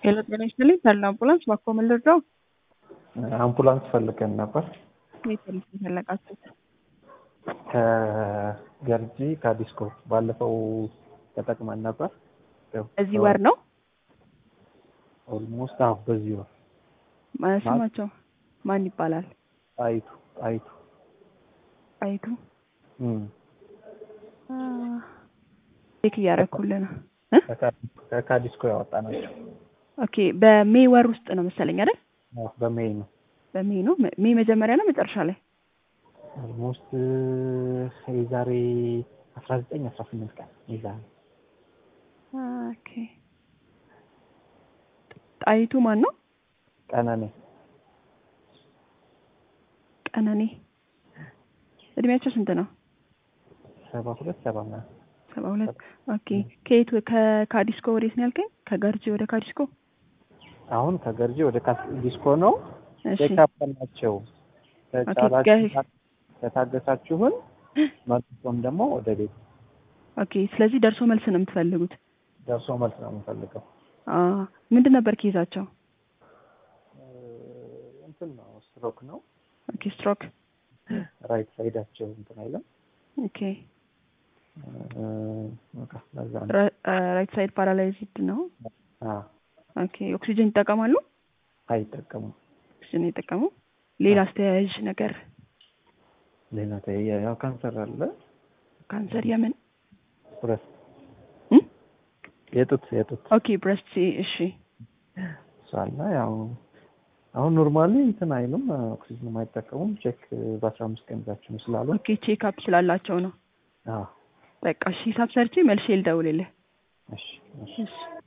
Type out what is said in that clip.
ሄሎ ጤና ይስጥልኝ ታላ አምቡላንስ ባኮ ምን ልርዳው? አምቡላንስ ፈልገን ነበር የት ነው የፈለጋችሁት? ከገርጂ ከዲስኮ ባለፈው ተጠቅመን ነበር። እዚህ ወር ነው ኦልሞስት አሁ በዚህ ወር ማ- ስማቸው ማን ይባላል? ጣይቱ ጣይቱ አይቱ እም፣ ቼክ እያደረኩልህ ነው። ከካ- ከዲስኮ ያወጣ ናቸው። ኦኬ በሜይ ወር ውስጥ ነው መሰለኝ አይደል? በሜይ ነው በሜይ ነው ሜይ መጀመሪያ ነው መጨረሻ ላይ? ኦልሞስት የዛሬ አስራ ዘጠኝ አስራ ስምንት ቀን የዛሬ ኦኬ ጣይቱ ማን ነው? ቀነኔ ቀነኔ እድሜያቸው ስንት ነው? ሰባ ሁለት ሰባ ምናምን ሰባ ሁለት ኦኬ ከየት ከ- ከዲስኮ ወዴት ነው ያልከኝ? ከገርጂ ወደ ካዲስኮ አሁን ከገርጂ ወደ ካስ ዲስኮ ነው እሺ ቼክአፕ ናቸው። ከቻላችሁ ገ- ከታገሳችሁን መልሶም ደግሞ ወደ ቤት ኦኬ ስለዚህ ደርሶ መልስ ነው የምትፈልጉት? ደርሶ መልስ ነው የምንፈልገው። አ ምንድን ነበር ኬዛቸው? እንትን ነው ስትሮክ ነው። ኦኬ ስትሮክ ራይት ሳይዳቸው እንትን አይለም። ኦኬ እ፣ በቃ ለዛ ነው። ራይት ሳይድ ፓራላይዝድ ነው። አ ኦኬ ኦክሲጅን ይጠቀማሉ? አይጠቀሙም። ኦክሲጅን አይጠቀሙ። ሌላ አስተያያዥ ነገር ሌላ ተያ ያው ካንሰር አለ ካንሰር የምን ብረስት እም? የጡት የጡት ኦኬ ብረስት እሺ እሱ አለ። ያው አሁን ኖርማሊ እንትን አይሉም ኦክሲጅን አይጠቀሙም። ቼክ በአስራ አምስት ቀን ይዛችሁ ነው ስላሉ ኦኬ ቼክ አፕ ስላላቸው ነው። አዎ በቃ እሺ ሂሳብ ሰርቼ መልሼ ልደውልልህ። እሺ እሺ እሺ